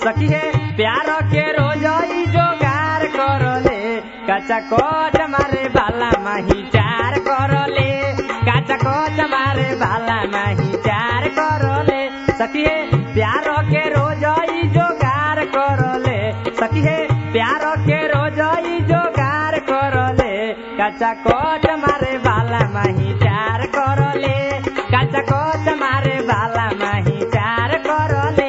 सखी है प्यार के रोजई जोगार करले कचा कोच मारे बाला माही चार करले कचा कोच मारे बाला माही चार करले सखी है प्यार के रोजई जोगार करले सखी है प्यार के रोजई जोगार करले कचा कोच मारे बाला माही चार करले कचा कोच मारे बाला माही चार करले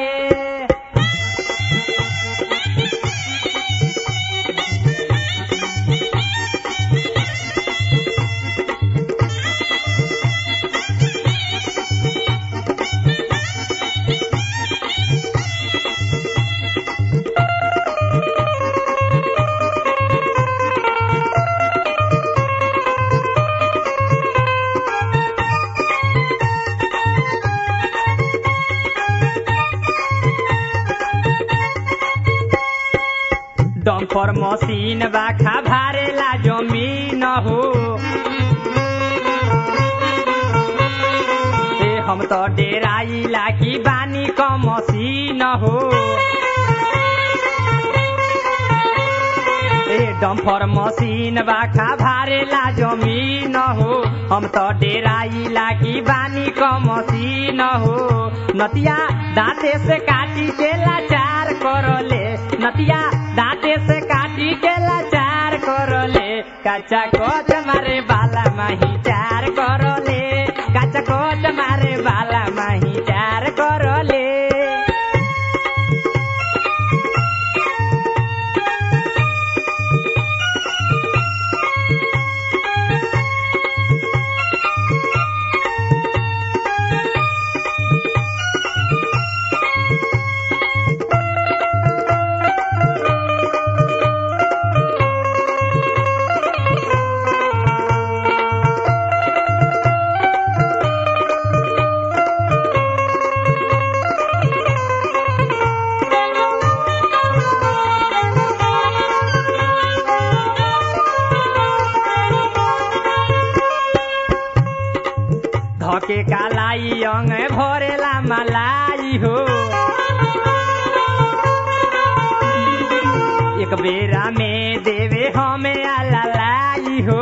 डम्पर मशीन बाखा भारेला जमीन हो ए हम तो डेराइला की बानी क मशीन हो ए डम्फर मशीन बाखा भारेला जमीन हो हम तो डेराइला की बानी क मशीन हो नतिया दांते से काटी के लाचार करले नतिया दांते से काटी के लाचार करले कच्चा कोच मारे बाला माही चार करले कच्चा कोच मारे बाला माही चार करले धके कालाई अंग भरेला मलाई हो एक बेरा में देवे हमें आलाई हो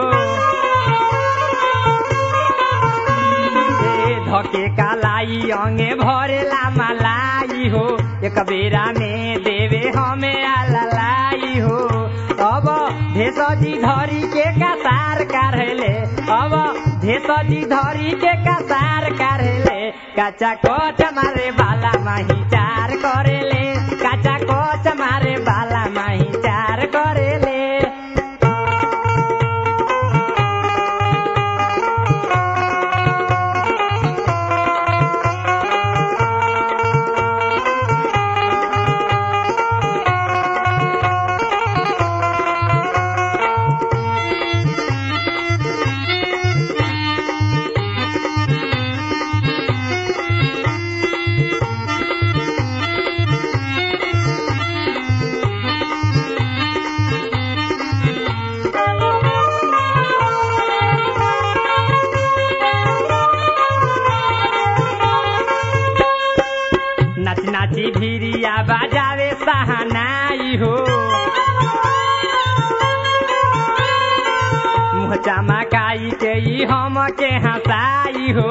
ए धके कालाई अंगे भरेला मलाई हो एक बेरा में देवे हमें आलाई हो अब भेषजी धरी के कसार काढ़ले अब भेषजी धरी के कसार काढ़ले काचा कोच मारे बाला माही चार करेले काचा कोच मारे बाला माही चार करेले नाच नाची भिरिया बाजावे सहानाई हो मुँह चमकाई के ई हम के हंसाई हो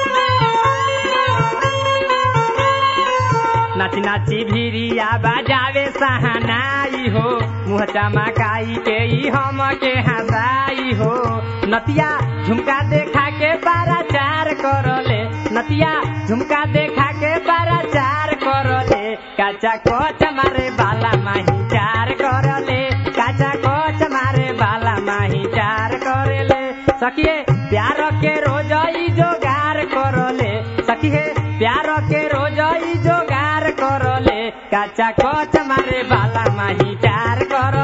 नाची नाची भिरिया बाजावे सहानाई हो मुँह चमकाई के ई हम के हंसाई हो नतिया झुमका देखा के बारा चार करले नतिया झुमका देखा के बारा चार करले काचा कोच मारे बाला माही चार करले काचा कोच मारे बाला माही चार करले सखिए प्यार के रोजई जोगार करले सखिए प्यार के रोजई जोगार करले काचा कोच मारे बाला माही चार कर